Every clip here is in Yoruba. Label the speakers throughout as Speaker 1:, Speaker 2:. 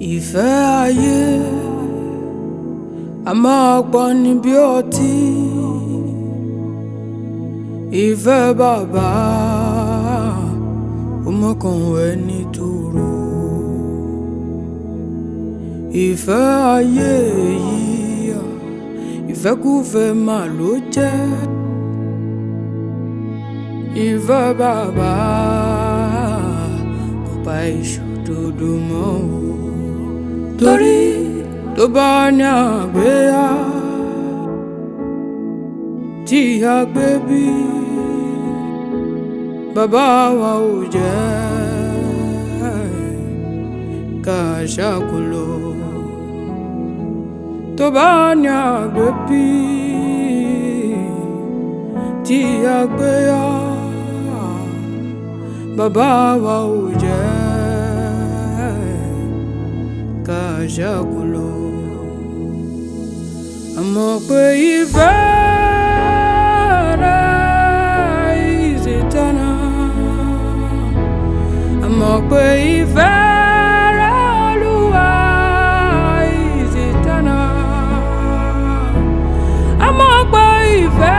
Speaker 1: ìfẹ́ ayé a máa pọ̀ ní bí ọtí ìfẹ́ bàbá ọmọkàn ẹni tóró ìfẹ́ ayé yìí ìfẹ́kúfẹ́ mà ló jẹ́ ìfẹ́ bàbá kò pa ìṣòdodo mọ́ o torí tó bá ní àgbéyà tí a gbé bí bàbá wa ò jẹ́ ká ṣàkólò tó bá ní àgbé bí tí a gbéyà bàbá wa ò jẹ́ ká ṣàkólò àmọ́ pé ìfẹ́ rẹ̀ is eternal àmọ́ pé ìfẹ́ rẹ̀ Olúwa is eternal àmọ́ pé ìfẹ́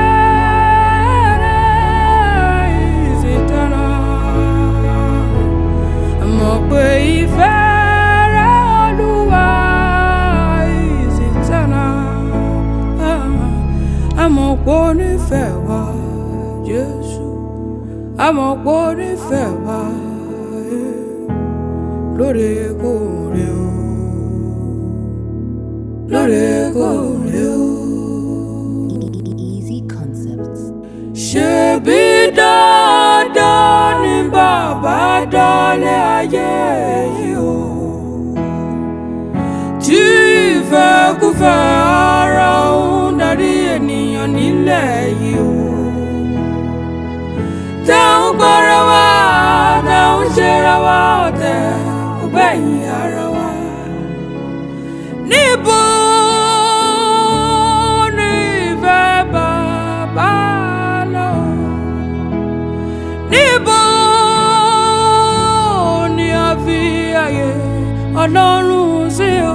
Speaker 1: rẹ̀ is eternal àmọ́ pé ìfẹ́ rẹ̀ Olúwa is eternal àmọ́ pé ó nífẹ̀ẹ́ wa Jésù àmọ́ pé ó nífẹ̀ẹ́ wa eh, lóòrèkóòrè o lóòrèkóòrè o.
Speaker 2: Easy Concepts.
Speaker 1: ṣebí dandan ni bàbá dálé ayé yìí o tí ìfẹ́kúfẹ́ ara ń darí ènìyàn nílẹ̀ yìí o táwọn gbọ́ra wa táwọn ṣera wa ọ̀tẹ̀ kò gbẹ̀yìn ara wa níbo ni ìfẹ́ bàbá lọ níbo ni a fi àyè ọlọ́run sí o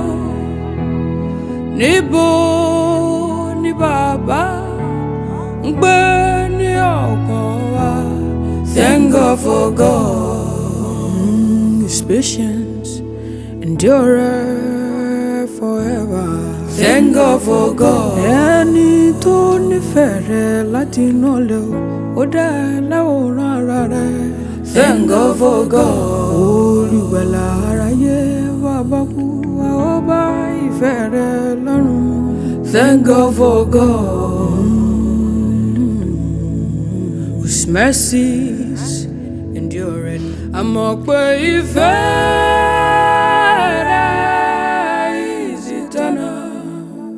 Speaker 1: níbo ni bàbá ń gbé ní ọkàn wa thank God for God his patience endure forever thank God for God ẹni tó nífẹ̀ẹ́ rẹ láti inú ọ̀lẹ́ o ó dá ẹ láwòrán ara rẹ thank God for God olùgbàlà aráyé bàbá kú wa ó bá ìfẹ́ rẹ lọ́rùn thank God for God whose mercies endure àmọ́ pé ìfẹ́ rẹ is eternal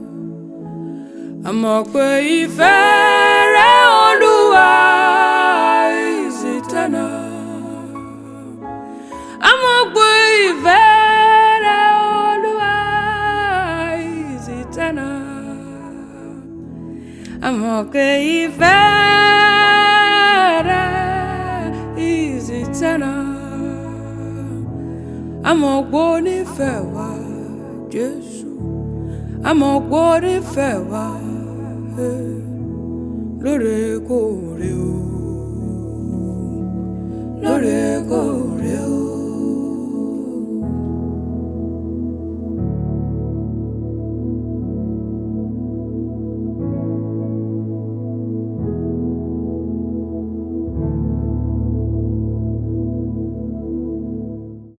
Speaker 1: àmọ́ pé ìfẹ́ rẹ Olúwa is eternal àmọ́ pé ìfẹ́ rẹ Olúwa is eternal àmọ́ pé ìfẹ́ rẹ is eternal àmọ́ pé ó nífẹ̀ẹ́ wa Jésù àmọ́ pé ó nífẹ̀ẹ́ wa eh, lóòrèkóòrè o lóòrèkóòrè.